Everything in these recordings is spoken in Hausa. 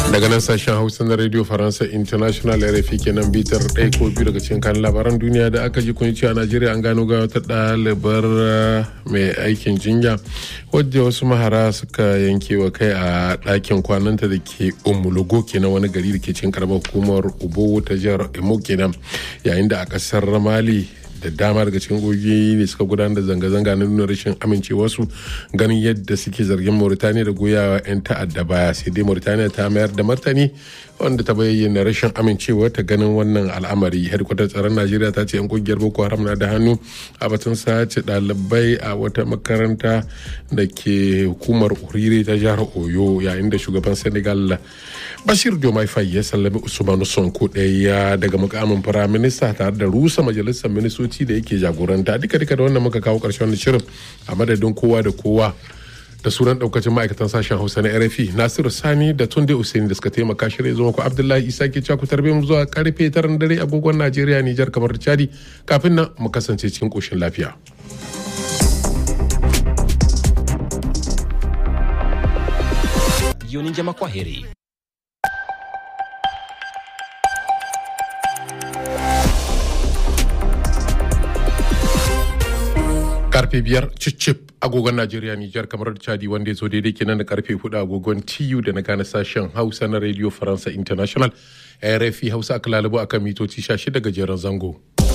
daga nan sashen hausa na radio faransa international rfi kenan bitar ɗaya ko biyu daga cikin kan labaran duniya da aka ji kun a najeriya an gano ga wata ɗalibar mai aikin jinya wadda wasu mahara suka yanke wa kai a ɗakin kwananta da ke umulugo kenan wani gari da ke cikin karamar hukumar ubo ta jihar imo kenan yayin da a ƙasar mali da dama daga cikin ƙungiyoyi ne suka gudanar da zanga-zanga na nuna rashin amincewarsu ganin yadda suke zargin mauritaniya da goyawa 'yan ta'adda baya sai dai mauritaniya ta mayar da martani wanda ta bayyana rashin amincewa ta ganin wannan al'amari hedkwatar tsaron najeriya ta ce 'yan kungiyar boko haram na da hannu a batun sace ɗalibai a wata makaranta da ke hukumar urire ta jihar oyo yayin da shugaban senegal bashir diomaye faye ya sallami usmanu sonko ɗaya daga mukamin firaminista tare da rusa majalisar ministoci da yake jagoranta duka duka da wannan muka kawo ƙarshen shirin a madadin kowa da kowa da sunan daukacin ma'aikatan sashen hausa na rfi nasiru sani da tunde usaini da suka taimaka shirya zuwa ku abdullahi isa ke ku tarbe mu zuwa karfe taran dare agogon najeriya nijar kamar chadi kafin nan mu kasance cikin koshin lafiya. jioni njema kwa heri karfe biyar cicip agogon najeriya nijar kamar chadi wanda ya zo daidai kenan da karfe hudu agogon tu da na gane sashen hausa na radio faransa international rfi hausa aka lalubo akan mitoci 16 gajeren zango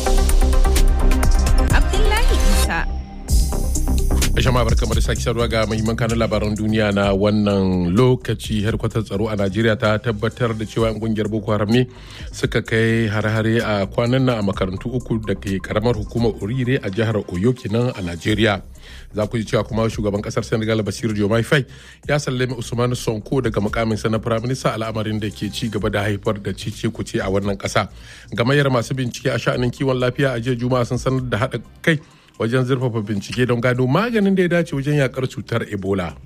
abdullahi isa Jama'a bar kamar sake sarwa ga mahimman kanun labaran duniya na wannan lokaci harkwatar tsaro a Najeriya ta tabbatar da cewa 'yan kungiyar Boko Haram ne suka kai hare-hare a kwanan nan a makarantu uku da ke karamar hukumar Orire a jihar Oyo kenan a Najeriya. Za ku ji cewa kuma shugaban kasar Senegal Basir Diomaye Faye ya sallame Usman Sonko daga mukamin sa na firaminista al'amarin da ke ci gaba da haifar da cice kuce a wannan kasa. Gamayyar masu bincike a sha'anin kiwon lafiya a jiya Juma'a sun sanar da haɗa kai wajen zurfafa bincike don gano maganin da ya dace wajen yakar cutar ebola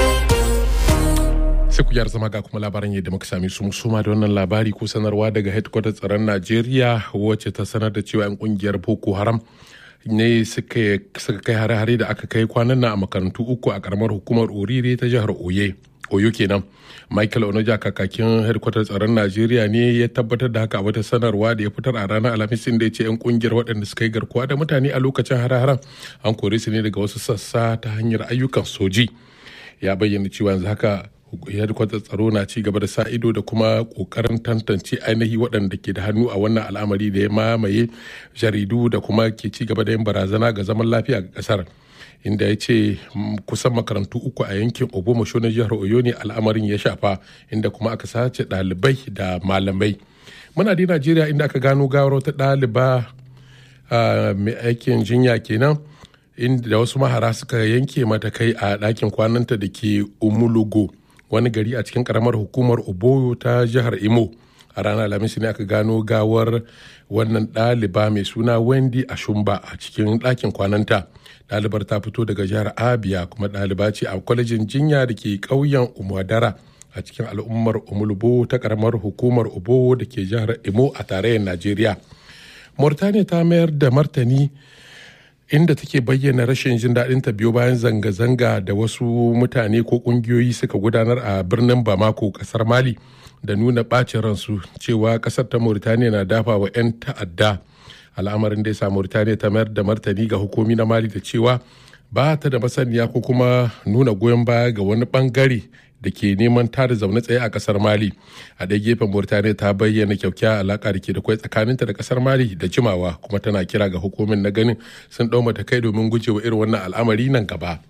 sai ku zama ga kuma labaran yadda muka sami su musuma da wannan labari ko sanarwa daga headquarter tsaron najeriya wacce ta sanar da cewa 'yan kungiyar boko haram ne suka kai hare-hare da aka kai kwanan nan a makarantu uku a karamar hukumar orire ta jihar oye oyo kenan michael onoja kakakin hedkwatar tsaron najeriya ne ya tabbatar da haka a wata sanarwa da ya fitar a ranar alhamis da ya ce 'yan kungiyar waɗanda suka yi garkuwa da mutane a lokacin hare-haren an kore su ne daga wasu sassa ta hanyar ayyukan soji ya bayyana cewa yanzu haka hedkwatar tsaro na ci gaba da sa ido da kuma kokarin tantance ainihi waɗanda ke da hannu a wannan al'amari da ya mamaye jaridu da kuma ke ci gaba da yin barazana ga zaman lafiya ga ƙasar. inda ya ce kusan makarantu uku a yankin obomasho na jihar oyo ne al'amarin ya shafa inda kuma aka sace ɗalibai da malamai muna da najeriya inda aka gano gawar wata ɗaliba mai aikin jinya kenan inda wasu mahara suka yanke mata kai a ɗakin kwananta da ke umulugo wani gari a cikin karamar hukumar oboyo ta jihar imo a ranar alhamis ne aka gano gawar wannan ɗaliba mai suna wendy ashumba a cikin ɗakin kwananta ɗalibar ta fito daga jihar abia kuma ɗaliba ce a kwalejin jinya da ke ƙauyen umadara a cikin al'ummar umulbo ta karamar hukumar obo da ke jihar imo a tarayyar najeriya mauritania ta mayar da martani inda take bayyana rashin jin daɗin ta biyo bayan zanga-zanga da wasu mutane ko ƙungiyoyi suka gudanar a birnin bamako ƙasar mali da nuna ɓacin ransu cewa ƙasar ta mauritania na dafa wa 'yan ta'adda al'amarin da ya sa mauritania ta mayar da martani ga hukumi na mali da cewa ba ta da masaniya ko kuma nuna goyon baya ga wani bangare da ke neman tada zaune tsaye a kasar mali a ɗaya gefen mauritania ta bayyana kyakkyawar alaƙa da ke da kwai tsakaninta da kasar mali da jimawa kuma tana kira ga hukumin na ganin sun ɗau matakai domin gujewa irin wannan al'amari nan gaba.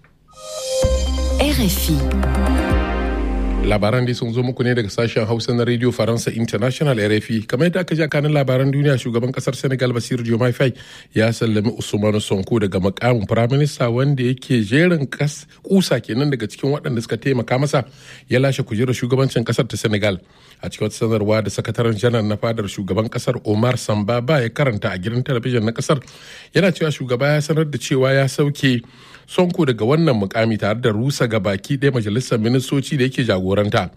RFI labaran dai sun zo muku ne daga sashen hausa na radio faransa international rfi kamar yadda aka ji kanin labaran duniya shugaban kasar senegal basiru diomaye faye ya sallami usman sonko daga makamin firaminista wanda yake jerin kusa kenan daga cikin waɗanda suka taimaka masa ya lashe kujerar shugabancin kasar ta senegal a cikin wata sanarwa da sakataren janar na fadar shugaban kasar omar sambaba ya karanta a gidan talabijin na kasar yana cewa shugaba ya sanar da cewa ya sauke sonko daga wannan mukami tare da rusa ga baki ɗaya majalisar ministoci da yake jagoranta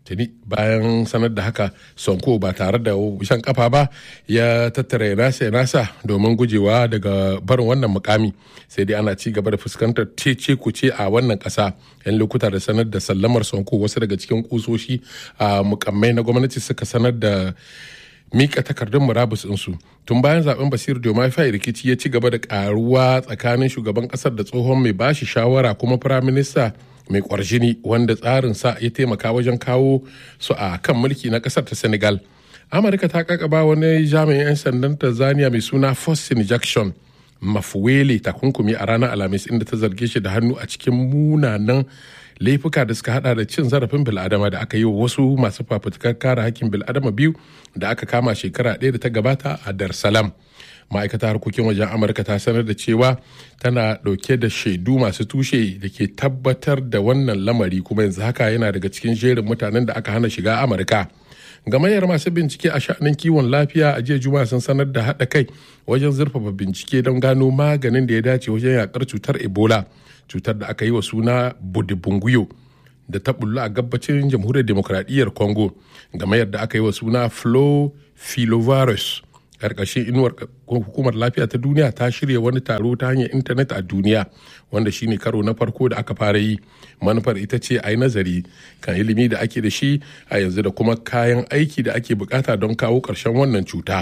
tuni bayan sanar da haka sonko ba tare da shan kafa ba ya tattara nasa nasa domin gujewa daga barin wannan mukami sai dai ana ci gaba da fuskantar cece kuce a wannan kasa yan lokuta da sanar da sallamar sonko wasu daga cikin kusoshi a mukammai na gwamnati suka sanar da mika takardun murabus ɗinsu tun bayan zaben basir diomaye rikici ya ci gaba da karuwa tsakanin shugaban kasar da tsohon mai bashi shawara kuma firaminista mai kwarjini wanda tsarin sa ya taimaka wajen kawo su a kan mulki na kasar ta senegal amurka ta kakaba wani jami'in 'yan sandan tanzania mai suna faustin jackson mafuwele takunkumi a ranar alhamis inda ta zarge shi da hannu a cikin munanan laifuka da suka hada da cin zarafin bil'adama da aka yi wa wasu masu fafutukar kare hakkin bil'adama biyu da aka kama shekara ɗaya da ta gabata a dar salam ma'aikata harkokin wajen amurka ta sanar da cewa tana ɗauke da shaidu masu tushe da ke tabbatar da wannan lamari kuma yanzu haka yana daga cikin jerin mutanen da aka hana shiga amurka gamayyar masu bincike a sha'anin kiwon lafiya a jiya juma'a sun sanar da haɗa kai wajen zurfafa bincike don gano maganin da ya dace wajen yakar cutar ebola cutar da aka yi wa suna budibunguyo da ta bullu a gabacin jamhuriyar demokradiyyar congo gamayyar da aka yi wa suna flow filovirus karkashin inuwar hukumar lafiya ta duniya ta shirya wani taro ta hanyar intanet a duniya wanda shine karo na farko da aka fara yi manufar ita ce a yi nazari kan ilimi da ake da shi a yanzu da kuma kayan aiki da ake bukata don kawo ƙarshen wannan cuta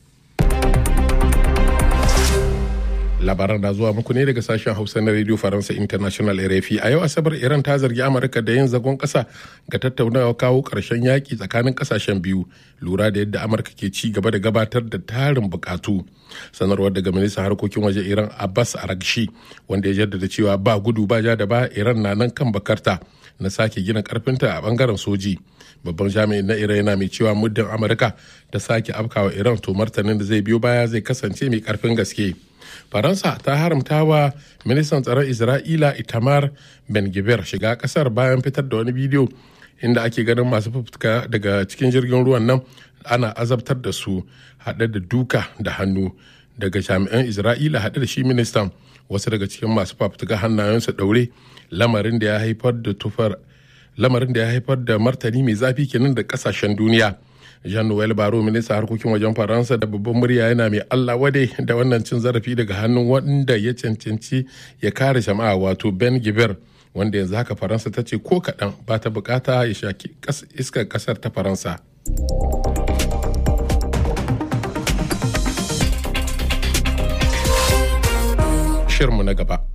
labaran na zuwa muku ne daga sashen hausa na radio faransa international rfi a yau asabar iran ta zargi amurka da yin zagon kasa ga tattaunawa kawo karshen yaƙi tsakanin kasashen biyu lura da yadda amurka ke ci gaba da gabatar da tarin bukatu sanarwar daga ministan harkokin waje iran abbas aragshi wanda ya jaddada cewa ba gudu ba ja da ba iran na nan kan bakarta na sake gina karfinta a bangaren soji babban jami'in na iran yana mai cewa muddin amurka ta sake afkawa iran to martanin da zai biyo baya zai kasance mai karfin gaske faransa ta haramta wa ministan tsaron isra'ila itamar ben gibir shiga kasar bayan fitar da wani bidiyo inda ake ganin masu fafutuka daga cikin jirgin ruwan nan ana azabtar da su haɗe da duka da hannu daga jami'an isra'ila haɗe da shi ministan wasu daga cikin masu fafutuka hannayensu ɗaure lamarin da ya haifar da tufar lamarin da ya haifar da martani mai zafi kenan da kasashen duniya jean-noel baro minista harkokin wajen faransa da babban murya yana mai allah wade da wannan cin zarafi daga hannun wanda ya cancanci ya kare jama'a wato ben gibir wanda yanzu haka faransa ta ce ko kaɗan ba ta bukata ya shaki iskar ƙasar ta faransa shirmu na gaba